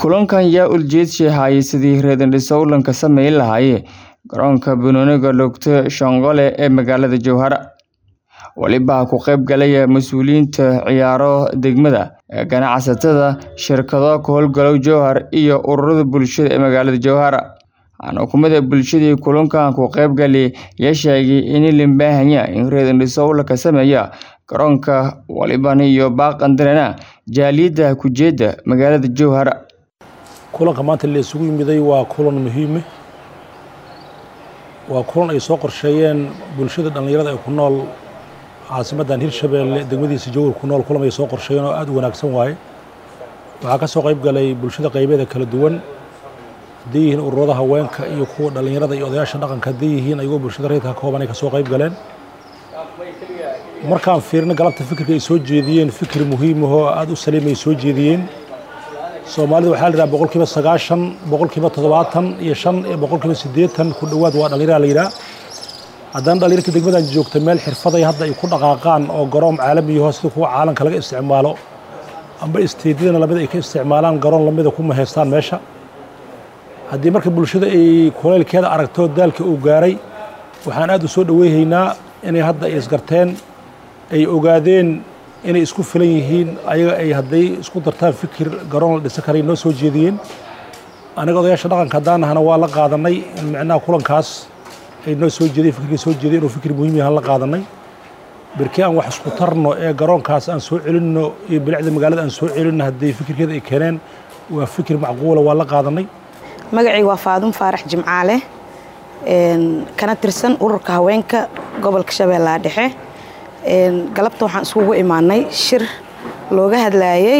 Kulankan yaa ujeedkiisu yahay sidii reer-dhiso ka samayn lahaayeen garoonka banooniga Dr. Shongole ee magaalada Jowhar. Waliba ka qayb galaya mas'uuliyiinta ciyaaro degmada, ganacsatada, shirkado ka howlgala Jowhar iyo ururada bulshada ee magaalada Jowhar. Waxaana xukuumadda bulshadii kulankan ka qayb galay ayaa sheegay in loo baahan yahay in reer-dhiso la sameeyo garoonka walibana iyo baaqandarena jaaliyadda ku jeeda magaalada Jowhar. kulanka maanta la isugu yimiday waa kulan muhiim ah waa kulan ay soo qorsheeyeen bulshada dhallinyarada ee ku nool caasimaddan hirshabeelle degmadiisa jowhar ku nool kulan ay soo qorsheeyeen oo aad u wanaagsan waaye waxaa ka soo qayb galay bulshada qaybeeda kala duwan hadday yihiin ururada haweenka iyo kuwa dhallinyarada iyo odayaasha dhaqanka hadday yihiin ayagoo bulshada reerka ka kooban ay ka soo qayb galeen markaan fiirino galabta fikirka ay soo jeediyeen fikir muhiim ah oo aad u saliim ay soo jeediyeen soomaalida waxaa la yidhaha boqolkiiba sagaashan boqolkiiba toddobaatan iyo shan iyo boqolkiiba siddeetan ku dhowaad waa dhallinyara la yidhaha haddana dhallinyarka degmadan joogta meel xirfaday hadda ay ku dhaqaaqaan oo garoon caalami yaho sida kuwa caalamka laga isticmaalo amba isteedyadana lamid ay ka isticmaalaan garoon lamida kuma haystaan meesha haddii marka bulshada ay kuleylkeeda aragto daalka uu gaaray waxaan aad u soo dhoweyhaynaa inay hadda ay isgarteen ay ogaadeen inay isku filan yihiin ayaga ay hadday isku dartaan fikir garoon la dhisan karay noo soo jeediyeen anaga odayaasha dhaqanka haddaanahana waa la qaadanay in micnaha kulankaas ay noo soo jeediyeen fikirkii soo jeediyeen inuu fikir muhiim yahan la qaadanay berkii aan wax isku tarno ee garoonkaas aan soo celinno iyo bilicda magaalada aan soo celinno haddii fikirkeeda ay keeneen waa fikir macquula waa la qaadanay magacii waa faadum faarax jimcaale kana tirsan ururka haweenka gobolka shabeellaha dhexe galabta waxaan iskugu imaanay shir looga hadlaayey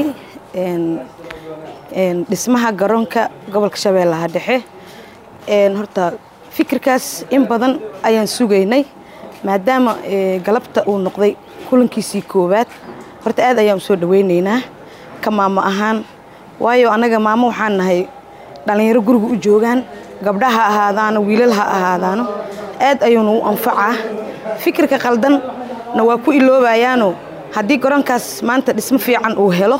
dhismaha garoonka gobolka shabeellaha dhexe horta fikirkaas in badan ayaan sugaynay maadaama galabta uu noqday kulankiisii koowaad horta aad ayaan usoo dhaweynaynaa ka maamo ahaan waayo annaga maamo waxaan nahay dhallinyaro guriga u joogaan gabdha ha ahaadaano wiilal ha ahaadaano aad ayuunu u anfacaa fikirka qaldan na waa ku iloobayaano haddii garoonkaas maanta dhismo fiican uu helo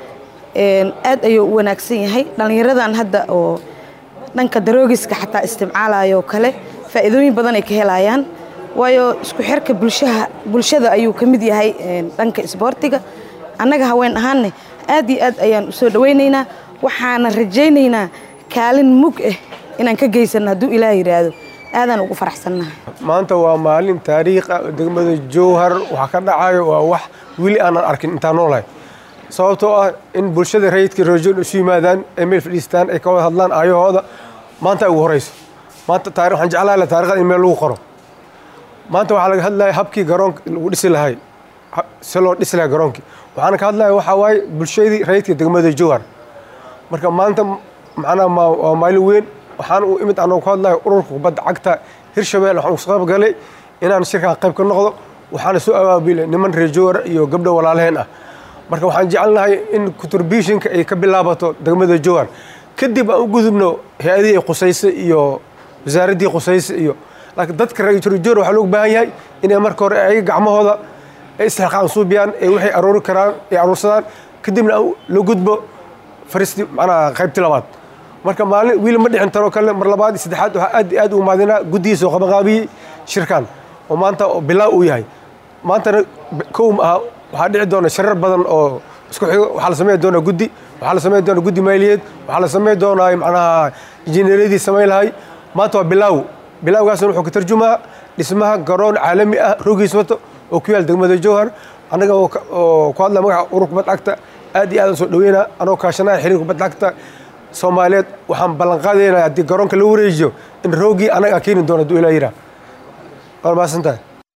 aad ayuu u wanaagsan yahay dhallinyaradan hadda oo dhanka daroogiska xataa isticmaalayo kale faa'iidooyin badan ay ka helayaan waayo isku xirka bulshaha bulshada ayuu ka mid yahay dhanka isboortiga annaga haween ahaanne aad iyo aad ayaan usoo dhawaynaynaa waxaana rajaynaynaa kaalin mug ah inaan ka geysanno hadduu ilaah yidhaahdo aadaan ugu faraxsannahay maanta waa maalin taariikh ah degmada jowhar waxa ka dhacayo waa wax weli aanan arkin intaan noolahay sababtoo ah in bulshada rayidka rojoon isu yimaadaan ay meel fadhiistaan ay ka wada hadlaan aayahooda maanta ugu horeyso maanta taari waxaan jeclahay la taarikhda in meel lagu qoro maanta waxaa laga hadlaya habkii garoonka lagu dhisi lahay si loo dhisi lahay garoonkii waxaana ka hadlaya waxaa waaye bulshadii rayidka degmada jowhar marka maanta macnaha waa maalin weyn waxaan u imid anoo ku hadlayo ururka kubadda cagta hirshabelle waxaan usu qayb galay inaan shirkan qayb ka noqdo waxaana soo abaabulay niman reer jowhar iyo gabdho walaalaheen ah marka waxaan jecelnahay in contributionka ay ka bilaabato degmada jowhar kadib aan u gudubno hay-adihii qusayse iyo wasaaraddii qusayse iyo laakiin dadka reer jowhar waxaa loogu baahan yahay inay marka hore ayaga gacmahooda ay istixqaaqan suubiyaan ee waxay aroori karaan ay aroorsadaan kadibna la gudbo faristi macnaha qaybtii labaad marka maalin wiil ma dhicin taroo kale mar labaad iyo saddexaad waxaa aad iyo aad ugu maadinaa guddihiisa oo qabanqaabiyey shirkan oo maanta bilaa uu yahay maantana kow ma aha waxaa dhici doona shirar badan oo isku xigo waxaa la sameyn doonaa guddi waxaa la sameyn doonaa guddi maaliyeed waxaa la sameyn doonaa macnaha injineeryadii samayn lahay maanta waa bilaaw bilaawgaasna wuxuu ka tarjumaa dhismaha garoon caalami ah rogiis wato oo ku yaal degmada jowhar annaga oo ku hadla magaca urur kubad cagta aad iyo aadaan soo dhaweynaa anoo kaashanaya xiriir kubad cagta soomaaliyeed waxaan ballan qaadaynaa haddii garoonka la wareejiyo in roogii annaga keeni doono hadduu ilaa yiraa waa mahadsantahay